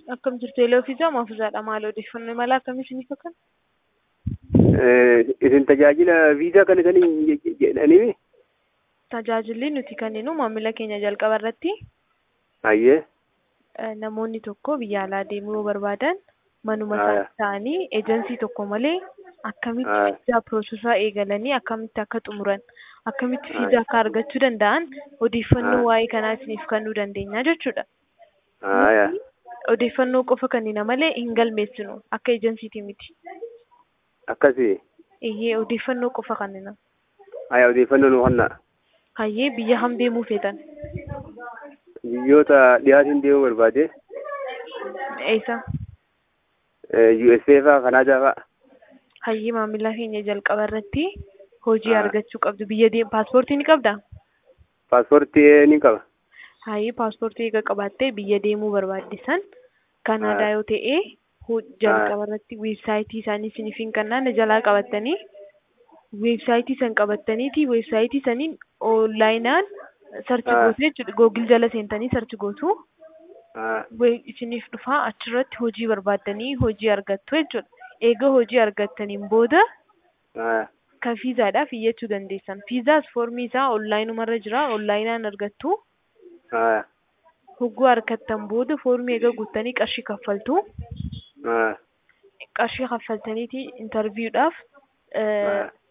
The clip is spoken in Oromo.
Akkam jirtu eeloo fiizaa maafuzaadha maal odeeffannoo mala akkamii isiniif akkan? Isin tajaajila viizaa kana kan jedhanii Tajaajilli nuti kenninu maamila keenya jalqaba irratti Hayyee. eh, namoonni tokko biyya alaa deemuu yoo barbaadan manuma Aya. isaanii ta'anii eejensii tokko malee akkamitti Aya. viizaa piroosesaa eegalanii akkamitti akka xumuran akkamitti Aya. viizaa akka argachuu danda'an odeeffannoo Aya. waa'ee kanaa isiniif kennuu dandeenya jechuudha. Haaya. Odeeffannoo qofa kennina malee hin galmeessinu akka eejensiitii miti. Akkasii. Iyyee odeeffannoo qofa kennina. Haaya odeeffannoo nu kennaa. Hayyee biyya ham deemuu feetan? Biyyoota dhiyaatiin deemuu barbaade Eessa? USA fa'aa Kanaadaa fa'aa. Hayyee maamila keenya jalqaba irratti hojii Ah. argachuu qabdu. Biyya deem paaspoortii ni qabdaa? Paaspoortii ni qaba. Hayyee paaspoortii eega qabaattee biyya deemuu barbaaddisan Kanaadaa Ah. yoo ta'e ho- jalqaba irratti weebsaayitii isaanii isiniif hin kennaan jalaa qabattanii weebsaayitii san qabattaniiti weebsaayitii saniin onlaayinaan sarchi Ah. gootu jechuudha. Googil jala seentanii sarchi gootu. Ah, we- isiniif dhufaa achirratti hojii barbaaddanii hojii argattu jechuudha. Eega hojii argattaniin booda ah, kan fiizaadhaaf iyyachuu dandeessan. Fiizaas foormii isaa onlaayinumarra jira. Onlaayinaan argattu. ah, Hogguu argattan booda foormii eega guuttanii qarshii kaffaltu. ah, Qarshii kaffaltaniiti intarviidhaaf ah,